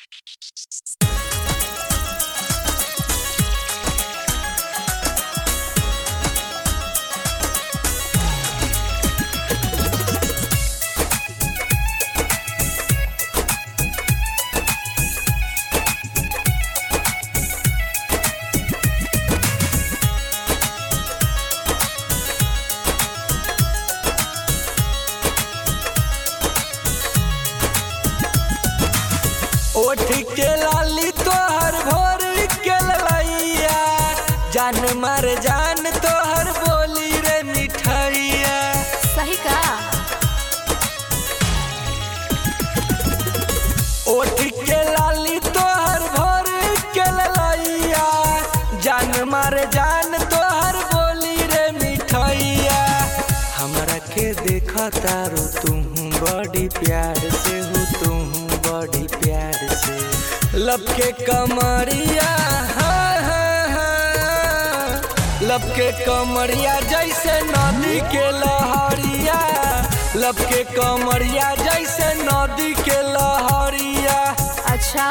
ओठ के लाली तोहर भोर के ललैया जान मार जान तोहर बोली रे मिठैया सही का ओठ के लाली तोहर भोर के ललैया जान मार जान तोहर बोली रे मिठैया हमरा के देखा तारू तुम बड़ी प्यार से हो तुम बड़ी प्यार से लब के कमरिया हाँ, हाँ, हाँ। लब के कमरिया जैसे नदी के लहरिया लब के कमरिया जैसे नदी के लहरिया अच्छा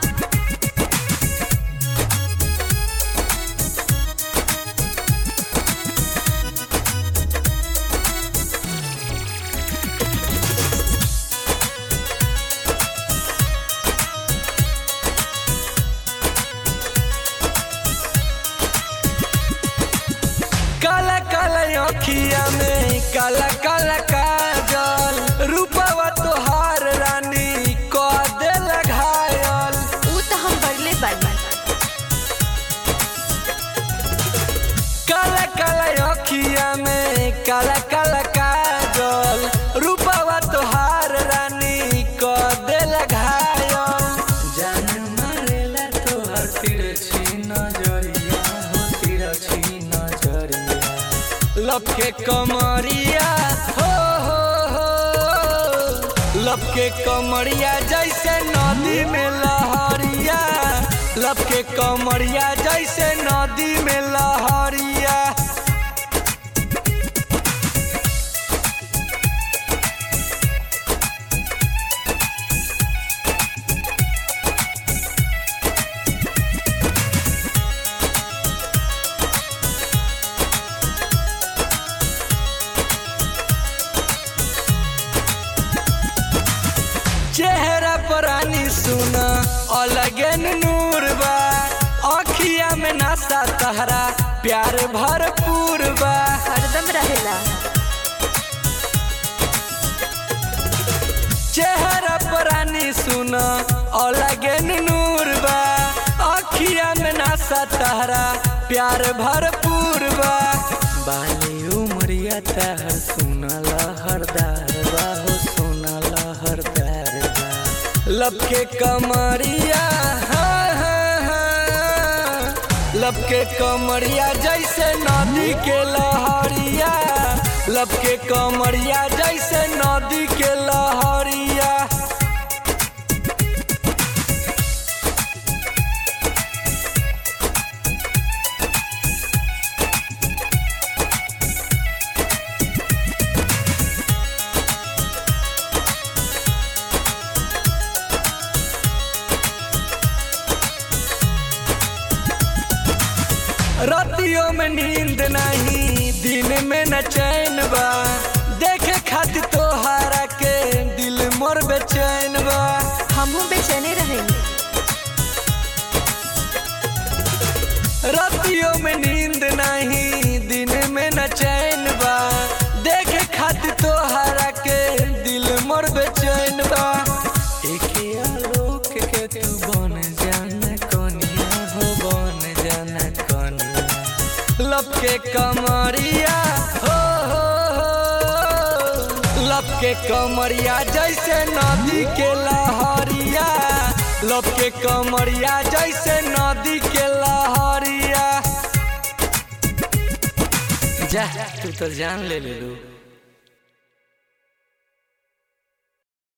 काला काला अखिया में काला काला काजल रूपवा तोहार रानी क देल घायल ऊ तो हम बरले बानी काला काला अखिया में काला काला काजल रूपवा तोहार रानी क देल घायल जान मारेला तोहर तिरछी नजरिया हो तिरछी नजरिया लपके कमरिया हो हो हो लपके कमरिया जैसे नदी में लहरिया लपके कमरिया जैसे नदी में लहरिया चेहरा पर आनी सुना अलगे नूर बा अखिया में नशा तहरा प्यार भरपूर बा हरदम रहेला चेहरा पर आनी सुना अलगे नूर बा अखिया में नशा तहरा प्यार भरपूर बा बाली उमरिया तहर सुना लहरदार बा हो सुना लहरदार बा लपके कमरिया हाँ, हाँ, हाँ। लपके कमरिया जैसे नदी के लहरिया लपके कमरिया जैसे नदी के लहरिया रातियों में नींद नहीं दिन में न चैन बा देखे खातिर तोहारा के दिल मोर बेचैन बा हमहू बेचैने रहेंगे रातियों में नींद नहीं दिन में न चैन बा देखे खातिर तोहारा के दिल मोर बेचैन बा एक आलोक के तू बन जाना कनिया हो बन जाना कनिया लपके कमरिया हो हो हो लपके कमरिया जैसे नदी के लहरिया लपके कमरिया जैसे नदी के लहरिया जा तू तो जान ले ले लू